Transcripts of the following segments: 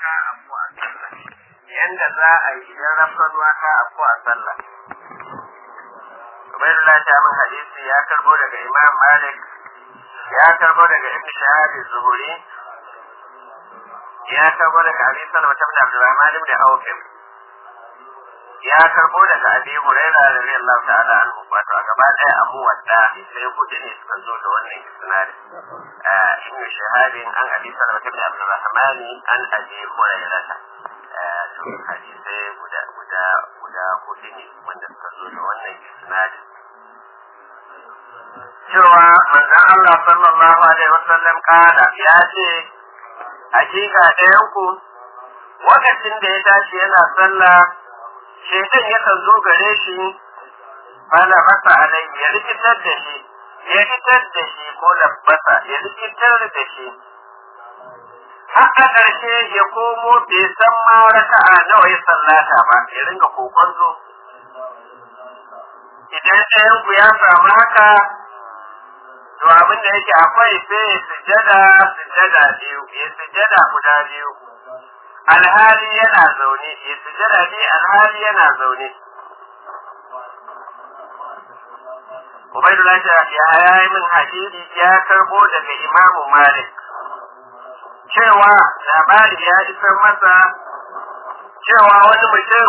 ta abu a sallah yanda za a yi idan rafkanuwa ta abu a sallah Ubaidullah ta min hadisi ya karbo daga Imam Malik ya karbo daga Ibn Shahab Zuhuri ya karbo daga Abi Salama ibn Abdurrahman ibn Auf ya karbo daga Abi Hurairah radiyallahu ta'ala anhu wato a gaba ɗaya abu wadda sai kudi ne suka zo da wannan isnadin Ibn Shahab an Abi Salama ibn Abdurrahman an Abi Hurairah to hadisai guda guda guda hudu ne wanda suka zo da wannan isnadin cewa manzon Allah sallallahu alaihi wasallam kada ya ce hakika ɗayan ku lokacin da ya tashi yana sallah shaitan yakan zo gare shi bala masa alai ya rikitar da shi ya rikitar da shi ko labbasa ya rikitar da shi har a ƙarshe ya komo bai san ma raka'a nawa ya sallata ba ya ringa kokonzo idan ɗayan ku ya samu haka to abin da yake akwai sai ya sujada sujada biyu ya sujada guda biyu alhali yana zaune ya sujada biyu alhali yana zaune Ubaidullah ya yi min hadisi ya karbo daga Imamu Malik cewa labari ya isar masa cewa wani mutum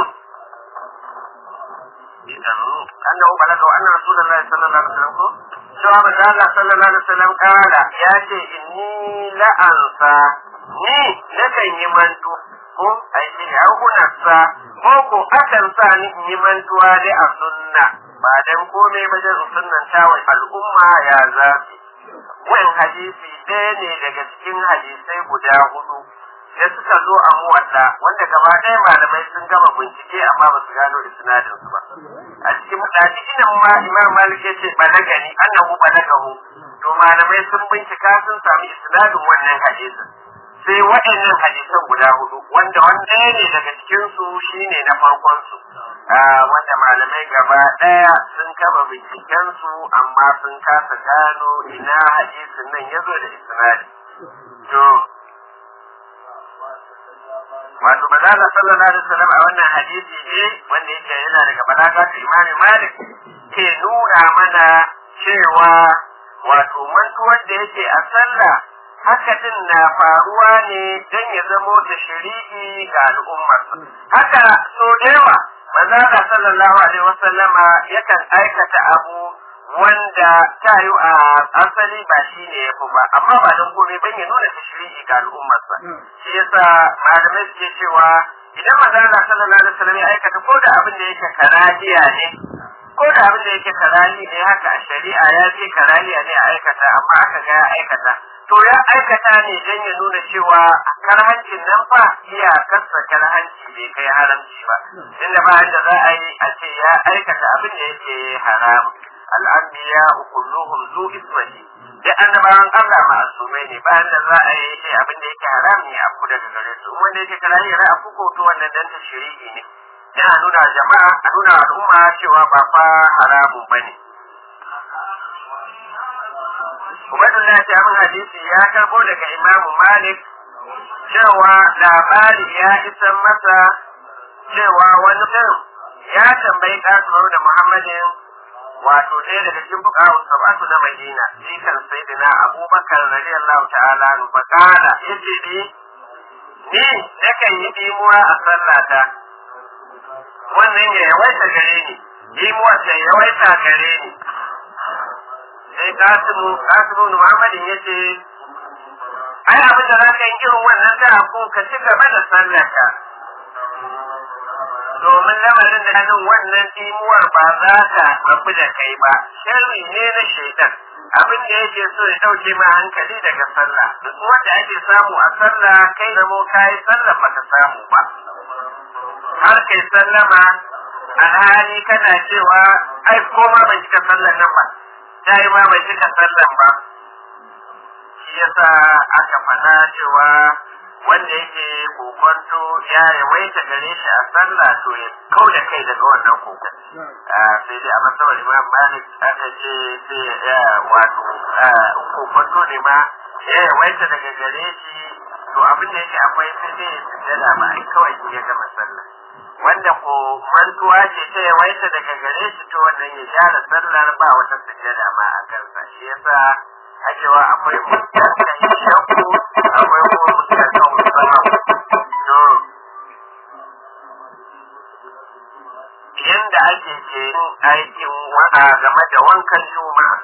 annahu balaga wa anna rasulullahi sallallahu alaihi wasallam cewa manzo Allah sallallahu alaihi wasallam kala ya ce inni la ansa ni nakan yi mantu ko ai ni sa ko ko akan sa ni in yi mantuwa dai a sunna ba dan komai ba dan sunnan tawai al'umma ya zafi wannan hadisi ɗaya ne daga cikin hadisai guda hudu da suka zo a muwadda wanda gaba ɗaya malamai sun gama bincike amma ba su gano isnadin su ba a cikin mutane inan ma imam malik ya ce balagani annahu balagahu to malamai sun bincika sun sami isnadin wannan hadisin sai waɗannan hadisan guda hudu wanda wanda ne daga cikin su shine na farkon su wanda malamai gaba ɗaya sun gama binciken su amma sun kasa gano ina hadisin nan ya zo da isnadi to wato bazala sallallahu alaihi wasallam a wannan hadisi ne wanda yake yana daga balaga ta imani malik ke nuna mana cewa wato mantuwar da yake a sallah haka din na faruwa ne don ya zamo da shari'i ga al'ummarsa haka so da yawa bazala sallallahu alaihi wasallama yakan aikata abu wanda ta yi a asali ba shi ne ya fi ba amma ba don komai ban ya nuna tashri'i ga al'ummarsa shi yasa malamai suke cewa idan manzo Allah sallallahu alaihi wasallam ya aikata ko da abin da yake karahiya ne ko da abin da yake karahi ne haka a shari'a ya ce karahiya ne a aikata amma aka ga ya aikata to ya aikata ne don ya nuna cewa karhancin nan fa iyakarsa karhanci bai kai haramci ba inda ba da za a yi a ce ya aikata abin da yake haram al'anbiya kulluhum zu ismati da annabawan Allah ma'asumai ne bayan da za a yi shi abin da yake haram ne a kuda daga gare su wanda yake karayi ra a kuko to wannan dan ta shiriki ne yana nuna jama'a a nuna al'umma cewa ba fa haramun bane Ubaidullah ta min hadisi ya karbo daga Imam Malik cewa labari ya isa masa cewa wani mutum ya tambayi Kasimu da Muhammadin wato ɗaya daga cikin fuqaha sab'atu na Madina jikan sayyidina Abubakar radiyallahu ta'ala anhu fa kana yace ni ni nakan yi dimuwa a sallata wannan ya yawaita gare ni dimuwa ta yawaita gare ni sai Kasimu Kasimu Muhammadin yace ai abin da zaka yi irin wannan ta ko ka ci gaba da sallarka domin lamarin da nan wannan timuwar ba za ta rabu da kai ba sharri ne na shaitan abin da yake so ya dauke ma hankali daga sallah duk wanda ake samu a sallah kai da mo kai sallah ba ta samu ba har kai sallama alhali kana cewa ai ko ma bai cika sallan nan ba dai ma bai cika sallan ba shi yasa aka faɗa cewa wanda yake kokonto ya yawaita gare shi a sallah to ya kau da kai daga wannan kokon sai dai a masabar imam malik aka ce sai ya wato kokonto ne ma ya yawaita daga gare shi to abin da yake akwai sai dai ya sujjada ba ai kawai in ya gama sallah wanda ko mantuwa ce ta yawaita daga gare shi to wannan ya gyara sallar ba wata sujjada ma a kansa shi yasa ajewa akwai mutan da ya shakku akwai kuma mutan da musamman to yanda ake ke yin aikin wada game da wankan juma'a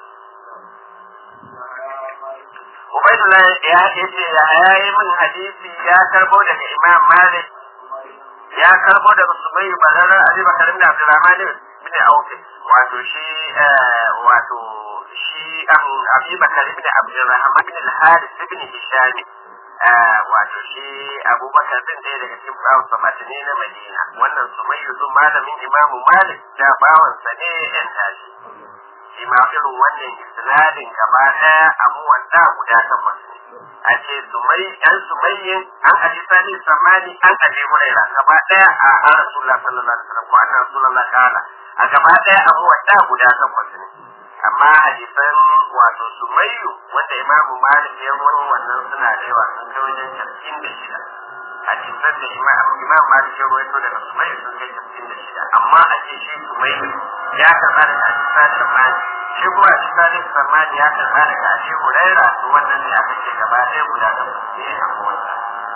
Ubaidullah ya ce ya yi min hadisi ya karbo daga Imam Malik ya karbo daga Sumayyu Badar Ali Bakar ibn Abdurrahman ibn Auf wato shi wato shi an Abi Bakar ibn Abdurrahman ibn al-Harith ibn Hisham wato shi Abubakar din ɗaya daga cikin bawan sabata ne na Madina wannan Sumayyu din malamin Imam Malik da bawansa ne yan tashi shi ma irin wannan isnadin gaba ɗaya a muwadda guda takwas ne a ce sumai an sumayyin an abi sani samani an abi huraira gaba ɗaya a an rasulullah sallallahu alaihi wasallam ko anna rasulullah kala a gaba ɗaya a muwadda guda takwas ne amma hadisan wato sumayyu wanda imamu malik ya rawaito wannan suna da yawa sun kai wajen tafkin da shida hadisan da imam malik ya rawaito daga sumayyu sun kai tafkin da shida amma a ce shi sumayyu ya karɓa daga hadisan samani shi kuma hadisan samani ya karɓa daga abi huraira to wannan ne aka ce gaba ɗaya guda takwas ne a kowace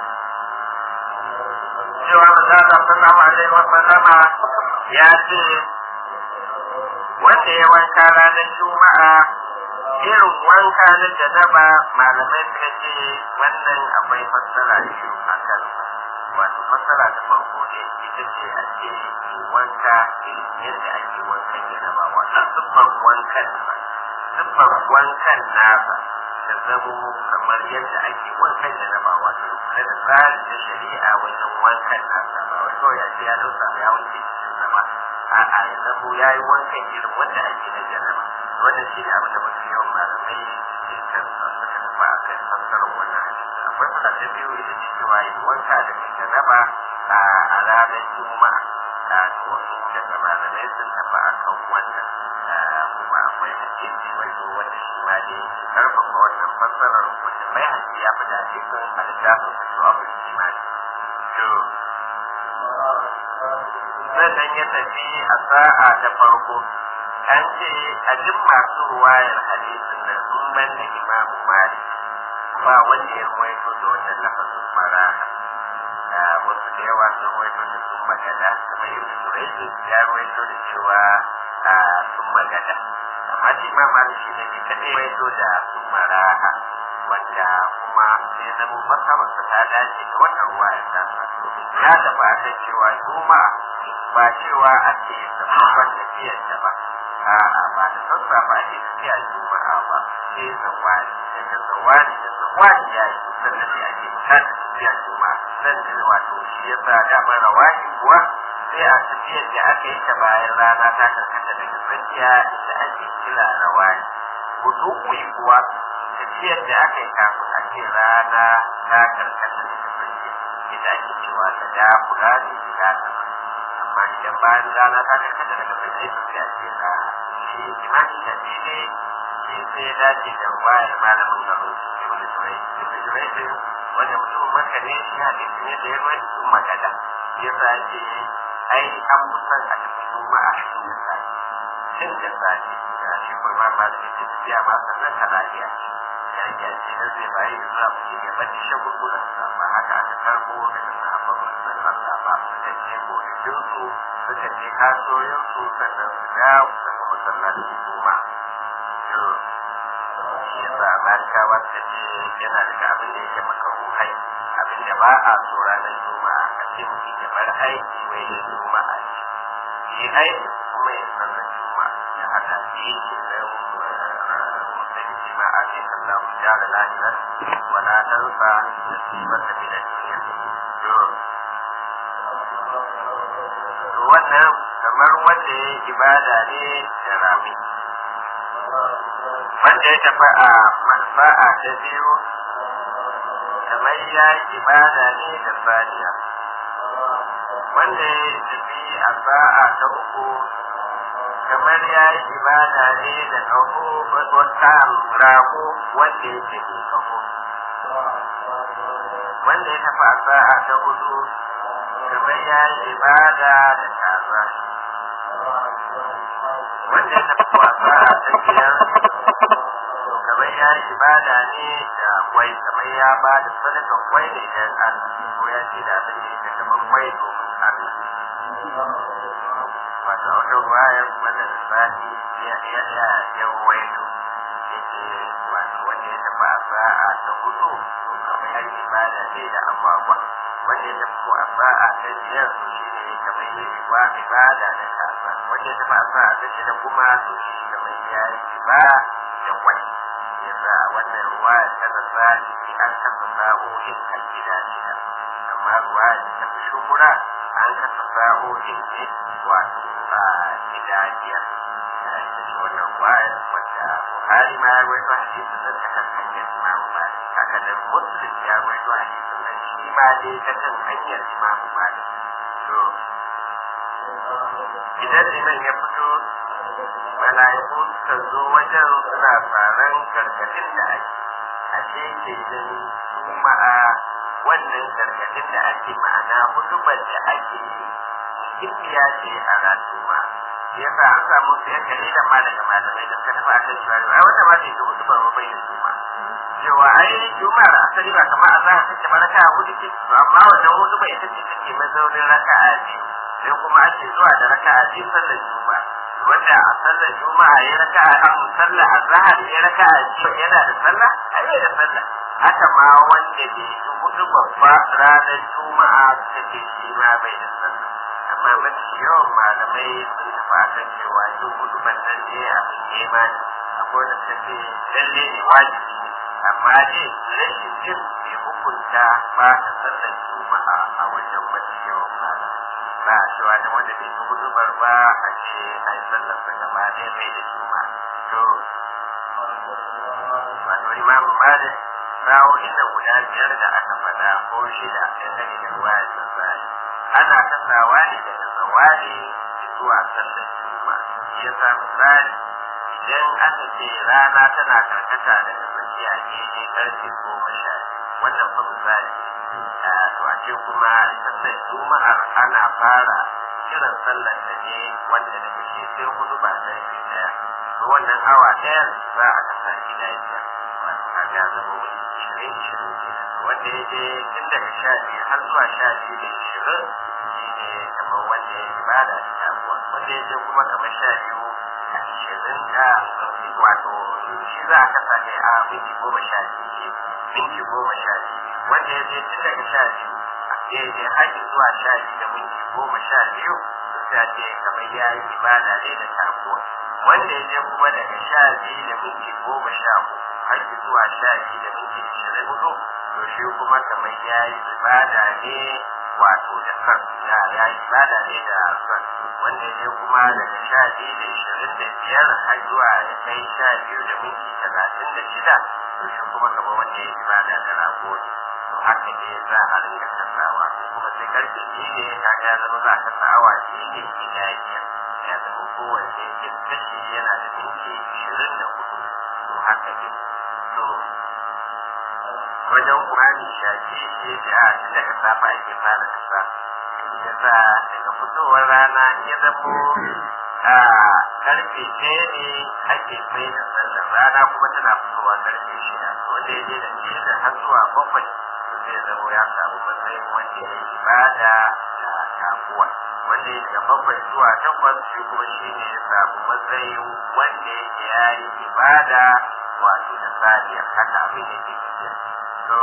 cewa manzo sallallahu alaihi wa sallama ya ce wanda ya wanka ranar juma'a irin wanka na janaba malamai suka ce wannan akwai fassara biyu a kan wato fassara ta farko ne ita ce a ce wanka yadda ake wankan janaba wato siffar wankan siffar wankan nasa da zamo kamar yadda ake wankan janaba wato kula da tsarin da shari'a wajen wankan nasa ba wai kawai a ce ya dauka ya wanke cikin zama a'a ya zamo ya yi wankan irin wanda ake na janaba wannan shi ne abin da mafi yawan malamai ke kan suka tafi a kan fassarar wannan hadisi akwai fara ta biyu ita ce cewa yin wanka da ke janaba a ranar juma'a da wasu daga malamai sun tafi a kan wannan kuma akwai hadisi wani wanda shi ma ne ke karfafa wannan fassarar wanda bai hadisi ya fi da hadisin a littafin da shi abu imani sannan ya tafi a sa'a ta farko an ce a duk masu ruwayar hadisin nan sun ban da imamu malik ba wanda ya ruwaito da wannan lafazin maraha wasu da yawa sun ruwaito da sun magada kamar yadda turaitu ya ruwaito da cewa sun magada amma shi imam malik shi ne ke kaɗai ruwaito da sun maraha wanda kuma sai zama masabarsa ta dace da wannan ruwayar nasa ya taɓa da cewa juma'a ba cewa ake zafafan tafiyar da ba a'a ba da sassa ba ake tafiya juma'a ba sai zawani daga zawani da zawani ya yi sannan sai ake bukatar tafiya juma'a nan da wato shi ya sa damar rawani kuwa sai a tafiyar da aka yi ta bayan rana ta karkata daga tsakiya inda ake kira rawani hudu kuwa tafiyar da aka yi kafin a ce rana ta karkata daga tsakiya ita ake cewa ta da kula ne ta amma idan bayan rana ta karkata daga tsakiya sai a ce rana shi imani da shi ne shi sai ya dace da wayar malamin garo ibn Jurai ibn Jurai wanda mutumin maka ne shi hadisi ne da ya ruwa cikin magada ya sa ce ai an musan a tafi juma'a tun da safe tun da safe da shi kurma malamin da tafiya ma sannan ka lafiya ya yi ce da zai bayi da zuwa mutum ya bacci shagulgulansa ba haka aka karbo daga sahabban manzon Allah ba suka je gonakinsu suka je kasuwoyinsu sannan su dawo daga masallacin juma'a shi yasa malikawa ta ce yana daga abin da yake maka ruhai abin da ba a so ranar juma'a a ce mutum ya bar aiki wai da juma'a ce yi aiki kuma ya sallar juma'a da haka shi ke nan mutum jima'a ce sallah mu jara lafiyar wala tansa da su yi masa bidan duniya to wannan kamar wanda ya yi ibada ne da rami wanda ya tafi a manfa'a ta biyu kamar ya yi ibada ne da saniya wanda ya tafi a sa'a ta uku kamar ya yi ibada ne da kaho wata rago wanda ya ce mai kaho wanda ya tafi a sa'a ta hudu kamar ya yi ibada da kaza wanda ya tafi a sa'a ta biyar kamar ya yi ibada ne da kwai kamar ya ba da sadakan kwai ne don Allah ko ya ce da abin da ya kamar kwai domin Allah wato a wata bayan wannan sati ya ya ya ya waito yake wato wanda ya tafi a sa'a ta hudu kamar ya yi ibada ne da agwagwa wanda ya tafi a sa'a ta biyar to shi ne kamar ya yi ibada da kasa wanda ya tafi a sa'a ta shida kuma to shi kamar ya yi ibada da kwai yasa wannan ruwa ta nasa an kasa sa'o'in kan gida shida amma ruwa ta fi shukura an kasa sa'o'in ne wato a gida biyar wannan ruwa wadda Buhari ma ya rawaito hadisin nan ta kan hanyar Imam Malik haka nan Muslim ya rawaito hadisin nan shi ma dai ta kan hanyar Imam Malik to idan liman ya fito mala'iku suka zo wajen suna faran gargadin da ake ashe ke jin juma'a wannan gargadin da ake ma'ana hudubar da ake yi kibiya ce a ran juma'a yasa an samu su yan kalilan ma daga malamai da suka tafi a kan cewa ai wanda ba ta yi hudubar ba bai da juma'a cewa ai juma'ar asali ba kamar a zahar take ba raka'a hudu ce amma wannan hudubar ita ce take mazaunin raka'a biyu sai kuma ake zuwa da raka'a biyu sallar juma'a wanda a sallar juma'a ya raka a sallar azhar ya raka a ce yana da sallah ai da sallah haka ma wanda bai yi hudu babba ranar juma'a suka ce shi ma bai da sallah amma mafi yawan malamai sun tafi akan cewa yin hudu ban nan ne abin nema ne akwai da suka ce lalle ne wajibi ne amma dai rashin jin bai hukunta ba ta sallar juma'a a wajen mafi yawan malamai ba a cewa da wanda bai yi hudubar ba a ce a yi sallarsa gaba ɗaya bai da juma to wato imamu malik sa'o'in da guda biyar da aka faɗa ko shida dangane da ruwayar sassari ana kasawa ne daga zawali zuwa sallar juma shi ya sa misali idan aka ce rana tana karkata daga tsakiya daidai karfe goma sha wannan fa misali to a ce kuma ita sai juma'ar ana fara kiran sallar da ne wanda daga shi sai hudu ba sai mai daya to wannan awa daya za a kasa gida biyar wato ka ga zama wani ishirin ishirin wanda ya je tun daga sha biyu har zuwa sha biyu da ishirin shi ne kamar wanda ya ibada da damuwa wanda ya je kuma kamar sha biyu a ishirin da wato shi za a kasa ne a minti goma sha biyu minti goma sha biyu wanda ya je tun daga sha biyu ya je haji zuwa sha biyu da minti goma sha biyu ta ce kamar ya yi ibada ne da takuwa wanda ya je kuma daga sha biyu da minti goma sha uku haji zuwa sha biyu da minti ishirin hudu to shi kuma kamar ya yi ibada ne wato da kan ya ya yi ibada ne da kan wanda ya je kuma daga sha biyu da ishirin da biyar har zuwa ya kai sha biyu da minti talatin da shida to shi kuma kamar wanda ya yi ibada da rago ne to haka ne za a rinka kasawa kuma sai karfe biyu ne ka ga ya zama za a kasa awa biyu ne gida biyar ya zama kowanne kashi yana da minti ishirin da hudu to haka ne to wajen kurani shafi shi da a tun daga safa ake fara kasa ya sa daga fitowar rana ya zamo a karfe ɗaya ne ake mai da sallar rana kuma tana fitowa karfe shida wanda ya je da shida har zuwa bakwai zai zama ya samu matsayin wanda ya yi ibada da takuwa wanda ya daga bakwai zuwa takwas shi kuma shi ne ya samu matsayin wanda yake ya yi ibada wato da saniya haka abin yake tafiya to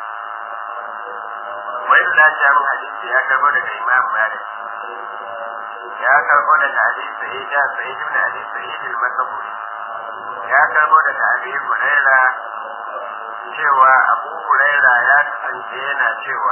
wani da jami'in hadisi ya karbo daga imam malik ya karbo daga hadisi ya ja sai ibn hadisi ya yi masaburi ya karbo daga abi huraira cewa abu huraira ya kasance yana cewa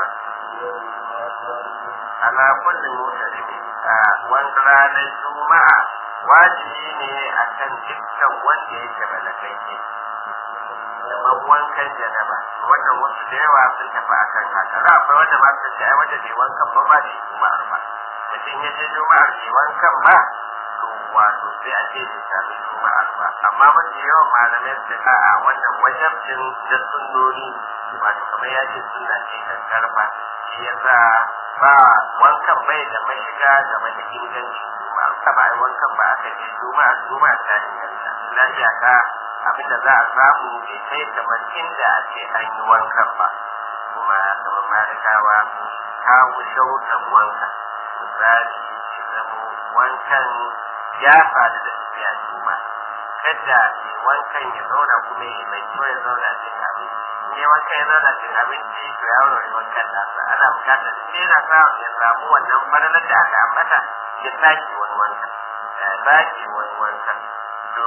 ala kulli mutalimi a wani ranar juma'a wajibi ne a kan dukkan wanda yake balagagge kamar wankan janaba wannan wasu da yawa sun tafi akan haka za akwai wanda ma sun ce ai wanda bai wankan ba ba da juma'ar ba mutum ya je juma'ar bai wankan ba to wato sai a ce bai sami juma'a ba amma mafi yawan malamai su ka a wannan wajabcin da sunnoni wato kamar ya ce sunna ce kan karfa shi yasa ba wankan bai da mashiga game da ingancin juma'a ka ba wankan ba aka ce juma'a juma'a ta inganta na iyaka abinda za a samu bai kai kamar inda a ce an yi wankan ba kuma kamar malikawa kawo shautan wanka misali ya zamo wankan ya faru da tafiya juma kada ya wankan ya zauna kuma ya mai kyau ya zauna cin abinci in ya wankan ya zauna cin abinci to ya wani wankan nasa ana bukatar sai yana sa ya samu wannan faralar da aka ambata ya sake wani wankan ya sake wani wankan to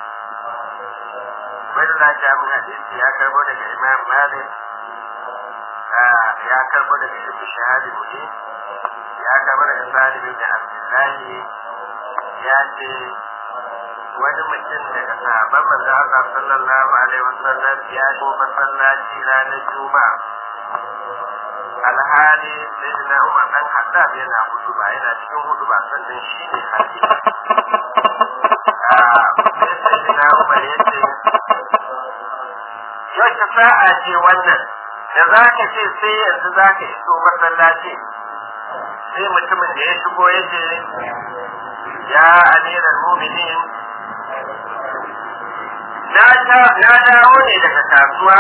wani lafiya mun hadisi ya karbo daga imam malik ya karbo daga ibn shahadi mu'in ya karbo daga salim ibn abdullahi ya ce wani mutum daga sahabban manzo Allah sallallahu alaihi wasallam ya zo masallaci ranar juma'a alhali sayyidina Umar dan Haddad yana huduba yana cikin huduba sannan shi ne haƙi sai sayyidina Umar ya ce yaushe sa'a ce wannan da za ka ce sai yanzu za ka iso masallaci sai mutumin da ya shigo ya ce ya amiral muminin na dawo ne daga kasuwa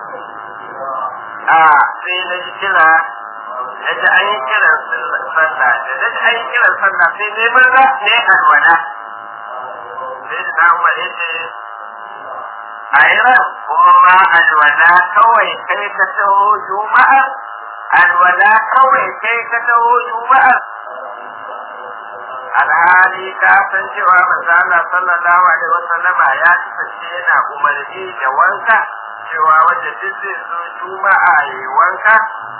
a sai na ji kira na ji an yi kiran sallah da na ji an yi kiran sallah sai ne maza ne alwala sai da na umar ya ce a iran kuma ma alwala kawai kai ka taho juma'a alwala kawai kai ka taho juma'a alhali ka san cewa manzo Allah sallallahu alaihi wasallama ya kasance yana umarni da wanka cewa wanda duk zai zo juma'a yi wanka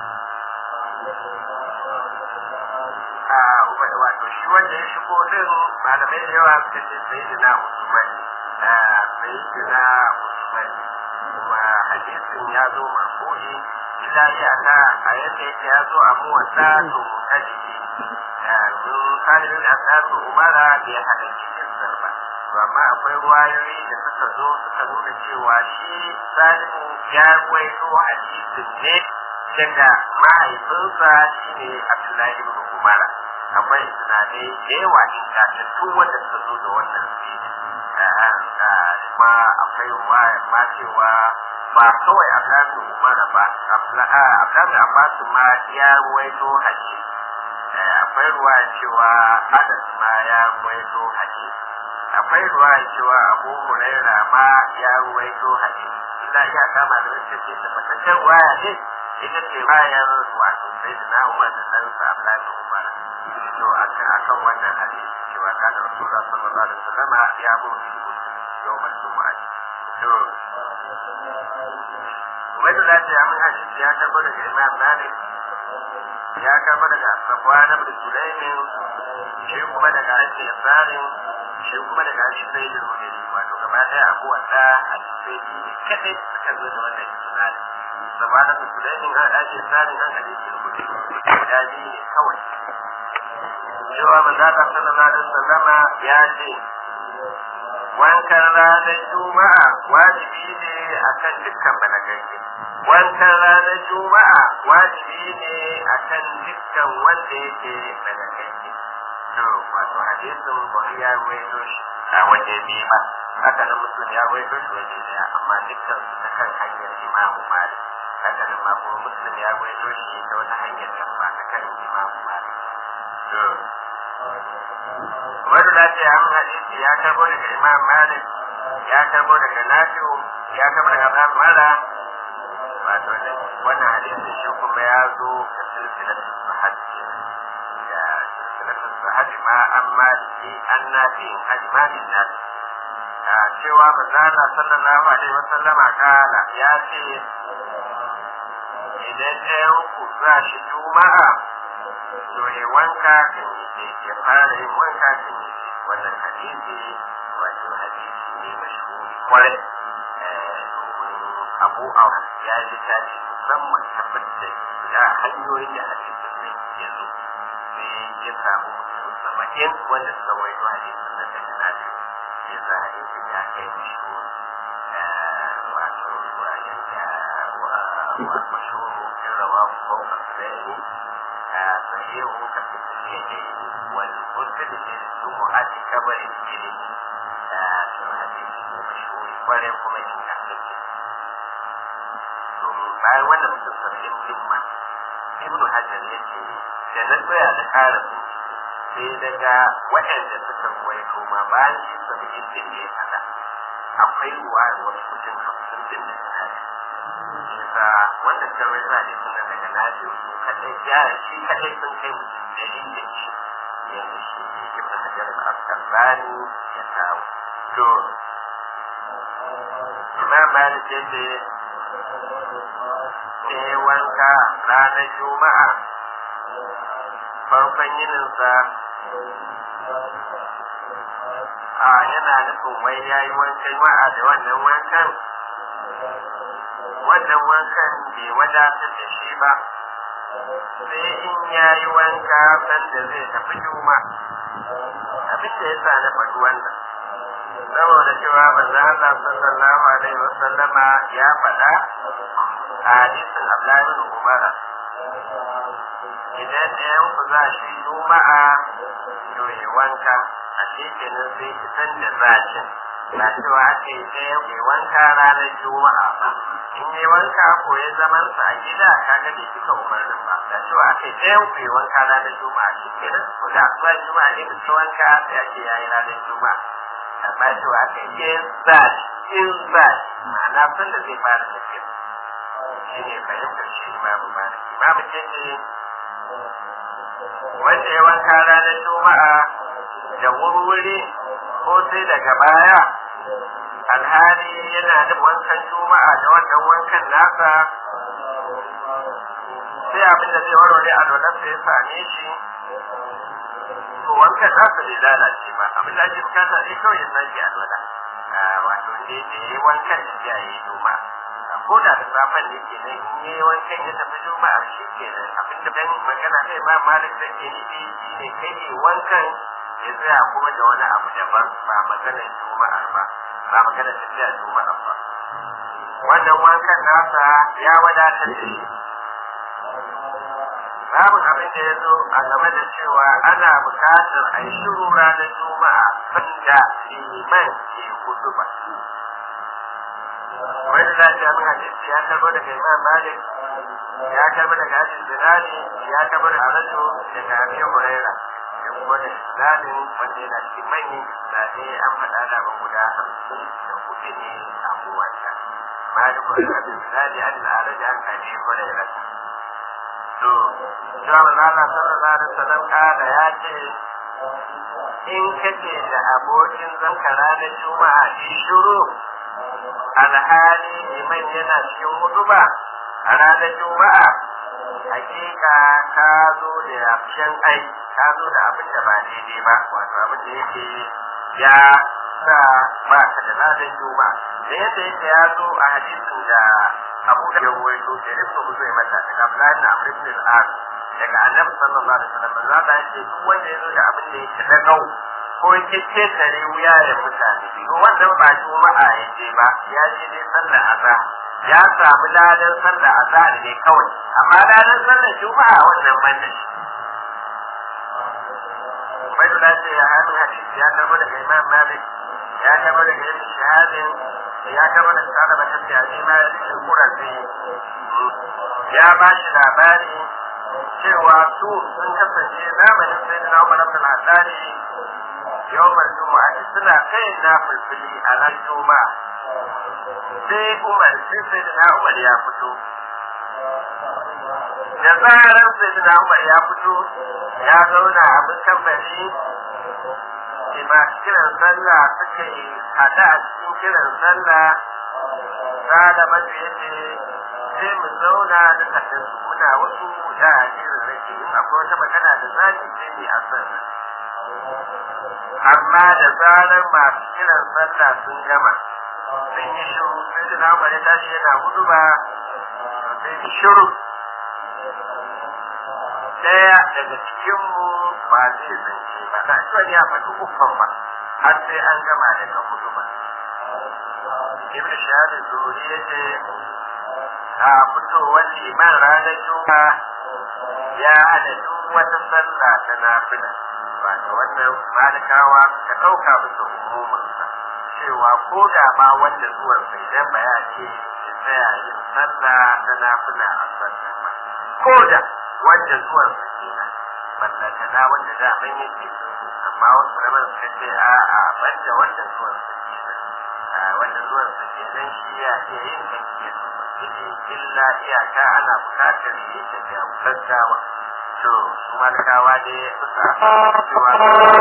a wato shi wanda ya shigo din malamai da yawa suka ce sayyidina Usman sayyidina Usman kuma hadisin ya zo marfu'i ila iyaka a yadda yake ya zo a muwasa to mutaji sun kalibin asasu umara da ya hada cikin zarba to amma akwai ruwayoyi da suka zo suka nuna cewa shi salimu ya waito hadisin ne daga mahaifinsa shine abdullahi ibn umara akwai sinadai da yawa ingantattu wanda suka zo da wannan sirri ma akwai ruwaya ma cewa ba kawai abdullahi umara ba abdullahi abbas ma ya waito hadisi akwai ruwa cewa anas ma ya ruwaito hadisi akwai ruwa cewa abu huraira ma ya ruwaito hadisi illa iya kama da wacce ce tabbataccen ruwaya ne ita ce bayan wato sai da na umar da ɗan sa abdullahi umar to akan akan wannan hadisi cewa kana rasulullah sallallahu alaihi wasallam ya bu yawmal jumu'ah to Ubaidu lafiya mun hadisi ya tabbatar daga Imam Malik ya kama daga safwan ibn sulaimin shi kuma daga ake yasarin shi kuma daga shi sai da rudin wato gaba daya abu wanda a cikin ne kadai suka zo da wannan isnadi safwan ibn sulaimin an ake yasarin an hadisi rudin ya ji ne kawai cewa manzo Allah sallallahu alaihi wasallama ya ce wankan ranar juma'a wajibi ne akan dukkan balagagge wankan ranar juma'a wajibi ne akan dukkan wanda yake balagagge to wato hadisin buhari ya ruwaito shi a waje biyu ba haka nan muslim ya ruwaito shi waje daya amma dukkan su ta kan hanyar imamu malik haka nan ma kuma muslim ya ruwaito shi ta wata hanyar da ba ta kan imamu malik to wani lafiya an hadisi ya karbo daga imam malik ya karbo daga nafi'u ya karbo daga abu mara wato wannan hadisin shi kuma ya zo da silsilatul sahad da silsilatul sahad ma an maliki an nafi'in ajmanin nas cewa manzana sallallahu alaihi wasallama kala ya ce idan ɗayan ku za shi juma'a to ya wanka kan yi ya fara yin wanka kan yi wannan hadisi wato hadisi ne mashhuri kwarai abu a ya yi tashi musamman tabbatar da hanyoyin da hadisin nan ya zo sai ya samu mutum saba'in wanda suka waito hadisin da daga nafi ya sa hadisin ya kai mishi wato yadda mashuru in rawa fauka sai sahihu ka fi ne wal mursal fi jumu'ati kabari ilmi to hadisi ne mashhuri kwarai kuma ingantacce domin bayan wannan mutum saba'in himma ibnu hajar ya ce da na tsaya da ƙara sai daga waɗanda suka ruwaito ma bayan shi saba'in din ne ya faɗa akwai ruwa wasu mutum hamsin din da ta yasa wanda ta ruwaito ne suna daga nafi su kaɗai ya shi kaɗai sun kai mutum ɗari da shi yanzu shi ne ibnu hajar al-asqalani ya kawo to imam malik ya ce sai wanka ranar juma'a farkon yininsa a yana nufin wai ya yi wankan juma'a da wannan wankan wannan wankan bai wadatar da shi ba sai in ya yi wanka sanda zai tafi juma'a abin da ya sa na faɗi wannan saboda cewa manzo Allah sallallahu alaihi wasallama ya faɗa a hadisin Abdullahi bin Umar idan ɗayan ku za shi juma'a to ya wanka a kenan sai fitan da zacin ba cewa aka yi ɗaya ya wanka ranar juma'a ba in yi wanka ko ya zaman sa a gida kaga bai cika umarnin ba da cewa aka yi ɗayan ku ya wanka ranar juma'a shi kenan ko da asuba juma'a ne mutum wanka sai ake yayi ranar juma'a amma cewa aka yi in zaci in zaci ma'ana sun da zai fara tafiya shi ne fahimtar shi imamu malik imamu ce ce wanda ya wanka ranar juma'a da wurwuri ko sai daga baya alhali yana da wankan juma'a da wannan wankan nasa sai abin da zai warware a dolarsa ya same shi to wankan nasa bai lalace ba abin da ake bukata ne kawai ya sake a dola wato ne da ya yi wankan da ya yi juma'a ko da da safen da ke nan in yi wankan ya tafi juma'a shi ke nan abin da dan magana kai ma malik da ke nufi shi ne kai ne wankan ya tsaya kuma da wani abu daban ba maganar juma'ar ba ba maganar tafiya juma'ar ba wannan wankan nasa ya wadatar da shi babu abin da ya zo a game da cewa ana buƙatar a yi shiru ranar juma'a banda liman ke hudu ba wani lafiya mun hadisi ya karbo daga imam malik ya karbo daga hadis zinani ya karbo daga arajo daga abin huraira da kuma da islamin wanda yana cikin manyan islami an faɗa da ba guda hamsin da hudu ne a kowace malik wa abin zinani an da arajo an kaji huraira to cewa manzana sallallahu alaihi wasallam kada ya ce in kace da abokin zanka ranar juma'a shi shiru alhali liman yana cikin huduba a ranar juma'a hakika ka zo da yafishen ai ka zo da abin da ba daidai ba wato abin da yake ya sa ba ka da ladan juma'a da yadda yake ya zo a hadisin da abu da ya ruwaito da ibn huzai mata daga abdullahi na amr ibn al-as daga annabi sallallahu alaihi wasallam manzo Allah ya ce duk wanda ya zo da abin da yake na gau ko yake ketare wuya ya mutane to wannan ba juma'a ya je ba ya je dai sallar azhar ya samu ladan sallar azhar ne kawai amma ladan sallar juma'a wannan banda shi bai da ce ya hannun hadisi ya karbo daga imam malik ya karbo daga ibn shahadin ya karbo daga salama ta fiyaji ma ya cikin kurafi ya ba shi labari cewa su sun kasance zamanin sai da umar ibn al-haddani yawmar juma'a suna kai na fulfuli a ran juma'a sai umar sai sai da umar ya fito da zarar sai da umar ya fito ya zauna a bukan bari ke masu kiran sallah suka yi hada a cikin kiran sallah ta da mafi yace sai mu zauna da kaɗan muna wasu da jirin rake in akwai wata magana da zaki sai ne a sallah amma da zarar masu kiran sallah sun gama sun yi shiru sai da na ya tashi yana gudu ba sai yi shiru daya daga cikin mu ba zai zance ba na shi ya faɗi uffan ba har sai an gama daga hudu ba ibn shahab zuri yace a fitowar liman ranar juma'a ya hada duk wata sallah ta nafila ba da wannan malikawa ka ɗauka musu umumansa cewa ko da ma wanda zuwan bai dan ba ya ce ya tsaya yin sallah ta nafila a sallah ba ko da wanda zuwan sa kenan ballata na wanda da man yake amma wasu ramar suka ce a a banda wanda zuwan sa kenan wanda zuwan sa kenan shi ya iya yin aiki ya illa iyaka ana bukatar yi da gaggawa to malakawa dai suka cewa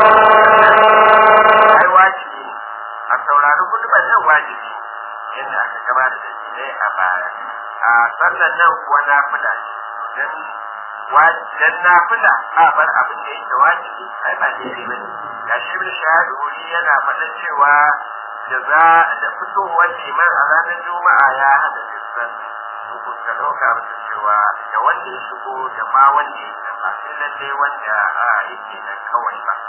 ai wajibi ne a saurari hudubar nan wajibi yadda aka gabata da shi a baya a sannan nan kuwa na fida dan dan na fida a bar abin da yake wajibi ai ba daidai ba ne ga shi bin shahadu wuri yana faɗin cewa da za da fitowar liman a ranar juma'a ya hada dissan ku ka ɗauka musu cewa da wanda ya shigo da ma wanda ya ba sai lalle wanda a yake nan kawai ba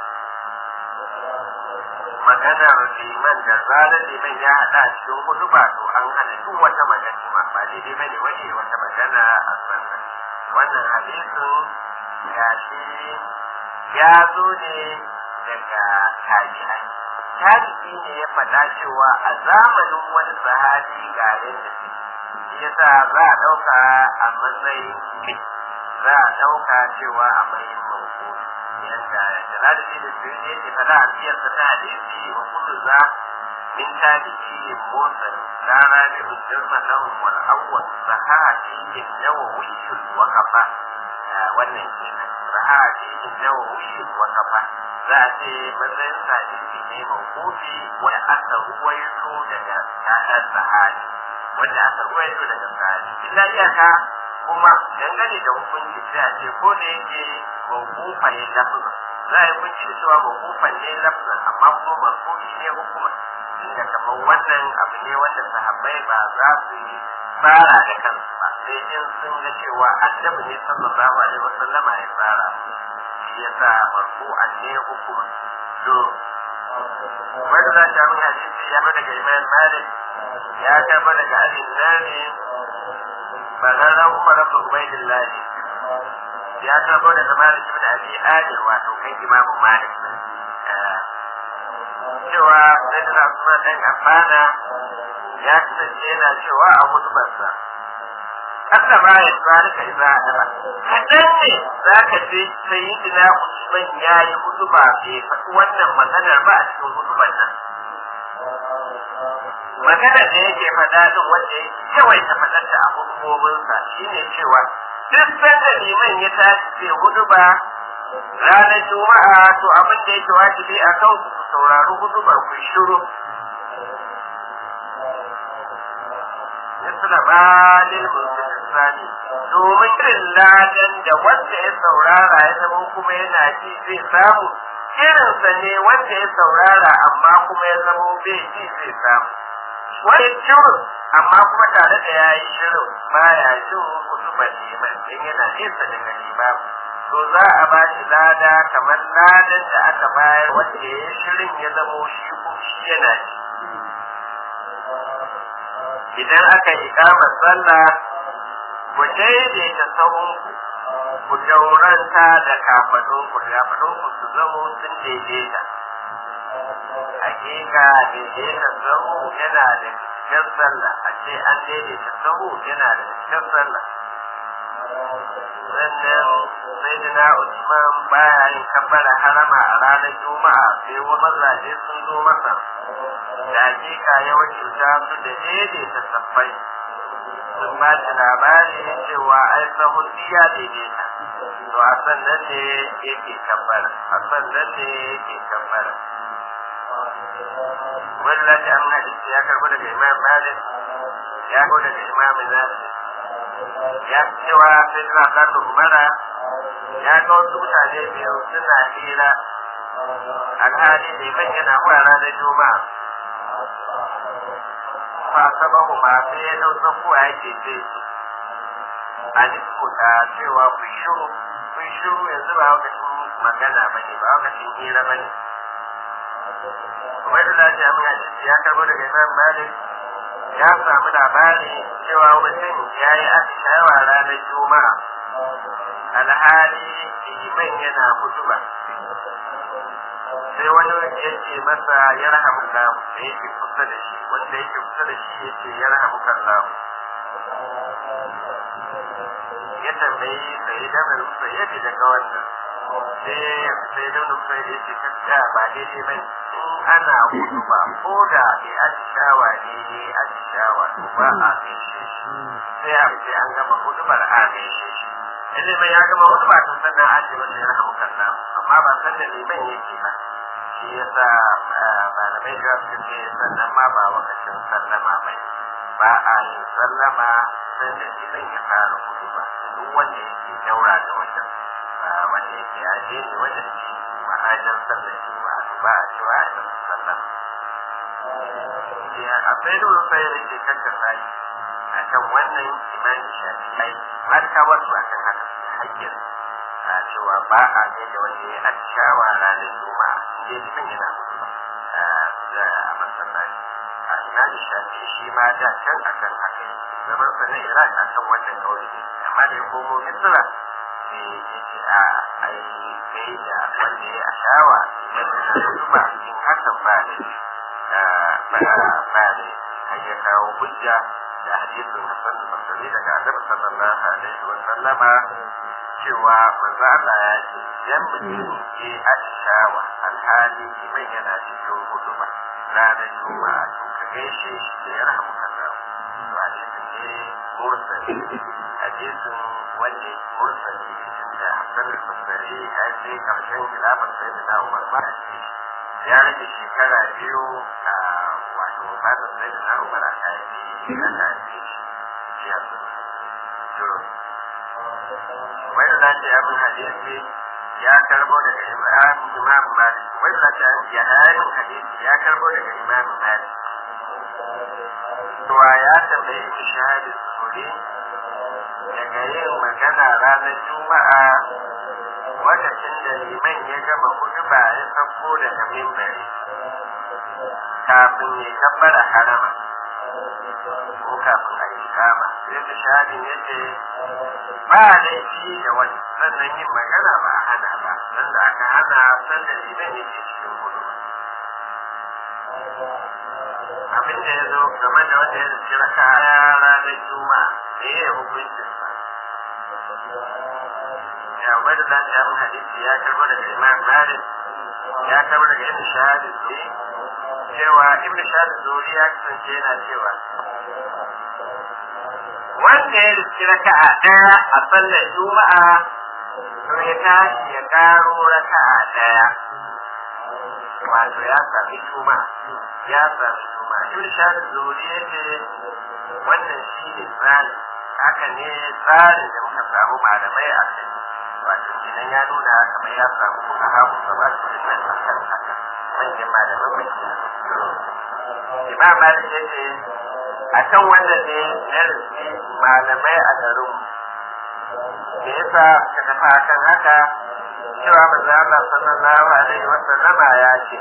maganar liman da zarar liman ya haɗa cikin hudu ba to an hana duk wata magana ma ba daidai bane wani wata magana a sannan wannan hadisin gashi ya zo ne daga tabi'ai tabi'i ne ya faɗa cewa a zamanin wani sahabi ga yadda yasa za a ɗauka a matsayin za a ɗauka cewa a matsayin mawuku yadda jalali da su ne ke fada a biyar ta ta hadisi wa kullu za min tabi'i motsa rana da ujjarma lahum wal awwal sahati nawawi wa kafa wannan kenan sahati nawawi wa kafa za a ce matsayin hadisi ne mawukufi wanda aka ruwaito daga ta'ar sahati wanda aka ruwaito daga sahabi illa iyaka kuma dangane da hukunci sai a ce ko da yake mawqufa ne lafzan za a yi hukunci da cewa mawqufa ne lafzan amma kuma marfu'i ne hukuma inda kamar wannan abu ne wanda sahabbai ba za su yi tsara da kansu ba sai in sun ga cewa annabi ne sallallahu alaihi wasallama ya tsara shi yasa marfu'an ne hukuma to wanda za ta mun hadisi ya bada daga imam malik ya karba daga abin nani bararra umar ibn ubaidillah ya karbo daga malik ibn abi adil wato kai imam malik cewa sai da suna dan afana ya kasance yana cewa a mutubarsa Allah ba ya tsari ka za a ba kaɗan ne za ka je sai yi dina Usman ya yi hutuba bai faɗi wannan maganar ba a cikin hutubar nan maganar da yake faɗa din wanda ya yawaita faɗar da abubuwansa shine cewa duk sanda liman ya tashi zai hudu ba ranar juma'a to abin da yake wajibi a kan ku saurari hudubar ku shiru misla balil mulkisani domin irin ladan da wanda ya saurara ya zama kuma yana ji zai samu irinsa ne wanda ya saurara amma kuma ya zama bai ji zai samu wani shirin amma kuma tare da ya yi shirin baya jin kutuban liman in yana nesa daga limamu to za a ba shi lada kamar ladan da aka bayar wanda ya yi shirin ya zamo shi ko shi yana ji idan aka yi kamar sallah ku daidaita sahunku ku dauranta da kafadunku da kafadunku su zamo sun daidaita hakika daidaita sahu yana da cikin sallah a ce an daidaita sahu yana da cikin sallah sannan sayyidina usman baya yin kabbara harama a ranar juma'a sai wa mazaje sun zo masa da hakika ya wakilta su da daidaita sabbai sun ba shi labari cewa ai sahun ya daidaita to a sannan ne yake kabbara a sannan ne yake kabbara wanda ta an hadisi ya karbo daga imam malik ya karbo daga imam nasi ya cewa sai na kan umara ya ga wasu mutane biyu suna hira alhali da ban yana kwa ranar juma'a fa sababu ma sai ya dau tsakuwa ya ce ce a nisku da cewa ku shiru ku ku yi shiru yanzu ba lokacin magana ba ne ba lokacin hira ba ne wani da ta yi hadisi ya karbo daga imam malik ya samu labari cewa mutum ya yi atishawa ranar juma'a alhali liman yana hutuba sai wani ya ce masa ya rahamu kamu da yake kusa da shi wanda yake kusa da shi ya ce ya rahamu kallamu ya tambayi sai da mai rufa ya bi daga wannan sai sai da rufa ya ce kaska ba daidai ba in ana hudu ba ko da bai atishawa ne ne atishawa to ba a gaishe shi sai a ce an gama hudubar a gaishe shi idan mai ya gama hudu ba to sannan a ce wanda ya rahamu kallamu amma ba sannan liman yake ba shi yasa malamai da su ce sannan ma ba wakacin sallama bai ba a yin sallama sai da idan ya fara hudu ba duk wanda yake daura da wajen wanda yake aje ne wajen shi ma'ajan sallar shi ba ba a cewa a yi sallama akwai da rufa ya rike kanka sai a kan wannan imani shafi ai marka wasu a kan haka hakkin a cewa ba a ne da wanda ya atishawa ranar juma'a ne cikin yana mutu ba da a masallaci a ina da shafi shi ma da can a kan haka zaman sa na iraq a kan wannan kawai ne amma da ya komo misira sai ya ce a ai kai da wanda ya ashawa da yana ba in hakan ba ne ba ne har ya kawo hujja da hadisin Hassan al-Basri daga Annabi sallallahu alaihi wa sallama cewa manzo Allah ya ce idan mutum ke atishawa alhali mai yana cikin hudu ba ranar juma'a to ka gaishe shi da ya rahamu ka da to hadisin ne mursali hadisin wanda mursali da Hassan al-Basri ya ce karshen khilafar sayyidina Umar ba ya rage shekara biyu a wato ba da sayyidina Umar a kai wai da ce abin hadisi ya karbo daga imam imam malik wai da ce ya hayin hadisi ya karbo daga imam malik to ya tambaye shi shahadin suri daga yin magana ranar juma'a lokacin da liman ya gama hudu ba ya sauko daga mimbari kafin ya kabbara harama ko kafin a yi kama sai da shahadin ya ce ba laifi da wani sannan yin magana ba a hana ba nan da aka hana sannan liman yake cikin gudu abin da ya zo game da wanda ya zaci raka ya ranar juma'a da ya yi hukuncin sa ya bai da zai ya hadisi ya karbo daga imam malik ya karbo daga ibn shahadin zuri cewa ibn shahadin zuri ya kasance yana cewa wanda ya riski raka'a ɗaya a sallar juma'a to ya tashi ya karo raka'a ɗaya wato ya sami juma'a ya sami juma'a ibn shahadin zuri ya ce wannan shi ne tsari haka ne tsarin da muka samu malamai a kai wato idan ya nuna kamar ya samu kuma haku gaba su da a kan haka manyan malamai mai imam malik ya ce a kan wannan ne na rufe malamai a garin da yasa ka tafi a kan haka cewa manzo Allah sallallahu alaihi wa sallama ya ce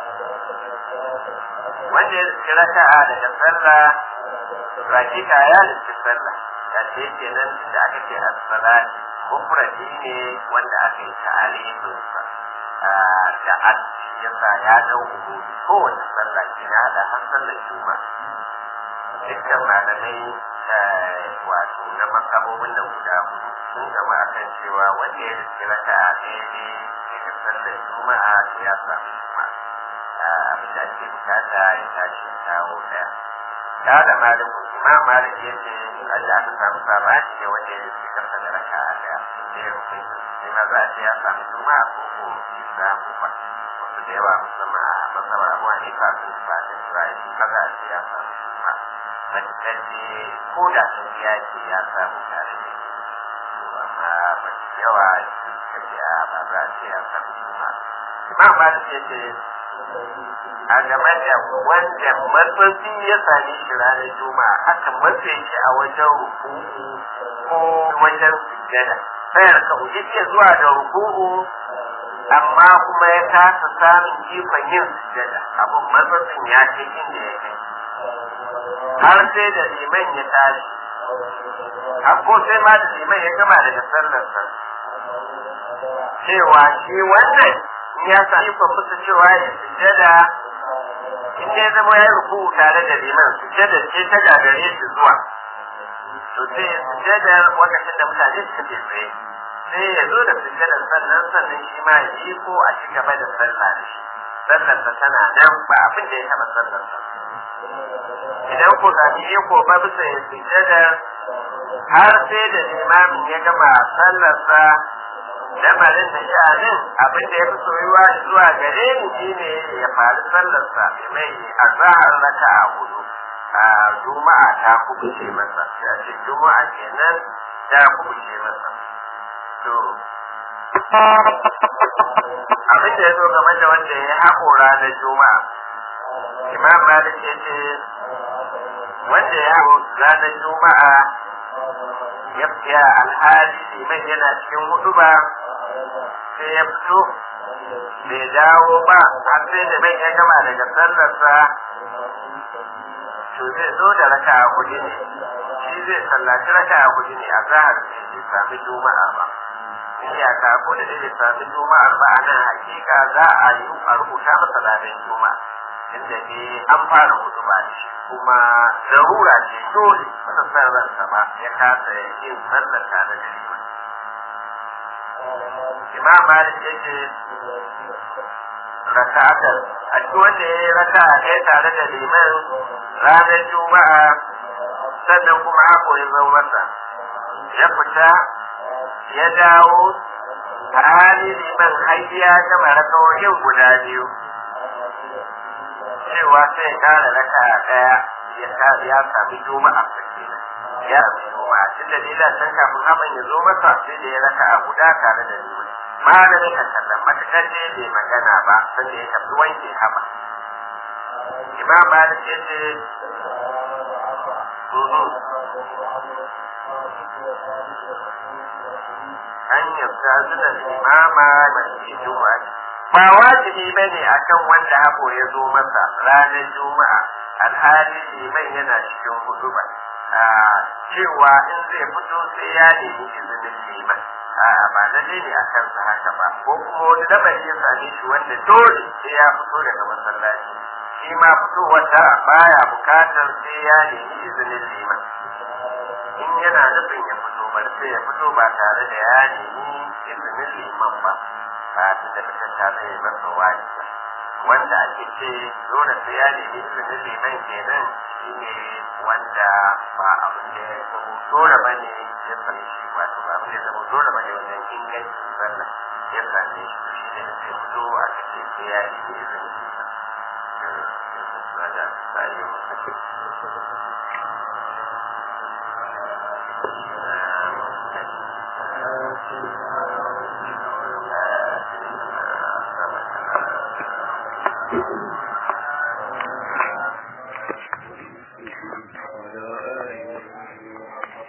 wanda ya rufe raka'a daga sallah hakika ya rufe sallah da ce kenan da aka ce as-salati mufradi ne wanda aka yi ta'arifinsa da ad yasa ya dau ubudu kowace sallah ke ya hada har sallar juma'a dukkan malamai wato na makabobin da guda hudu sun gama akan cewa wanda ya riski raka a ɗaya ne daga sallar juma'a to ya samu juma'a abin da ake bukata ya tashi ya kawo ɗaya ta da maliku imam malik ya ce Allah aka samu sabani ne wanda ya riski kasa da raka a ɗaya da ya hukunta sai ma za a ce ya samu juma'a ko ko ya samu ba wasu da yawa musamman a masaba abuwa ne kafin ba da Isra'ili ba za a ce ya samu juma'a matuƙar ne ko da sun ya ce ya samu tare da to amma mafi yawa sun kaji a ba za a ce ya samu juma'a imam malik ya ce a game da wanda matsatsi ya sami shi ranar juma'a aka matse shi a wajen rukuku ko wajen sujjada sayar ka uji iya zuwa da ruku'u amma kuma ya kasa samun ikon yin sujjada abun matsatsin ya ce inda ya kai har sai da liman ya tashi har ko sai ma da liman ya gama daga sallarsa cewa shi wannan ya sa ikon musu cewa ya sujjada in ya zama ya ruku tare da liman sujjada ce ta gagare shi zuwa to sai sujjada lokacin da mutane suka ke tsaye sai ya zo da sujjadar sannan sannan shi ma ya yi ko a ci gaba da sallah da shi sallarsa tana nan ba abin da ya taɓa sallarsa idan ko sami iko ba bisa ya sujjada har sai da limamin ya gama sallarsa lamarin da sha'anin abin da ya fi soyuwa zuwa gare ni shine ya faru sallarsa mai a zahar raka a hudu a juma'a ta kubuce masa ya ce juma'a kenan ta kubuce masa to abin da ya zo game da wanda ya haƙo ranar juma'a imam malik ya ce wanda ya haƙo ranar juma'a ya fiya alhali liman yana cikin hudu ba sai ya fito bai dawo ba har sai da bai ya gama daga sallarsa to zai zo da raka a hudu ne shi zai sallaci raka a hudu ne a zahar bai sami juma'a ba iyaka ko da bai sami juma'ar ba a nan hakika za a yi a rubuta masa ladan juma'a inda ne an fara hudu ba shi kuma zarura ce dole wata san ransa ba ya kasa yin sallar tare da liman imam malik yake raka'atar a duk wanda ya yi raka'a ɗaya tare da liman ranar juma'a sannan kuma hako ya zo masa ya fita ya dawo a hali liman har ya gama rakawoyin guda biyu cewa sai ya kara raka'a ɗaya ya sami juma'a ya sami juma'a tun da dai can kafin haman ya zo masa sai da ya raka'a guda tare da liman malamin ka kallon matakar ne bai magana ba sanda ya tafi wanke haba imam malik ya ce an yabta suna imama mai juma'a ba wajibi ba ne a kan wanda hako ya zo masa ranar juma'a alhali liman yana cikin hudu ba cewa in zai fito sai ya nemi izinin liman a'a ba na ne a kansa haka ba ko kuma wani lamari ya same shi wanda dole sai ya fito daga masallaci shi ma fitowar da baya bukatar sai ya nemi izinin liman in yana nufin ya fito bar sai ya fito ba tare da ya nemi izinin liman ba ba ta da fitar ta zai masa wani ba wanda ake ce dole sai ya nemi izinin liman kenan shine wanda ba abin da ya zama dole ba ne ya same shi wato ba abin da ya zama dole ba ne wajen ingancin sallah ya same shi shi ne da zai fito a cikin sai ya nemi izinin liman.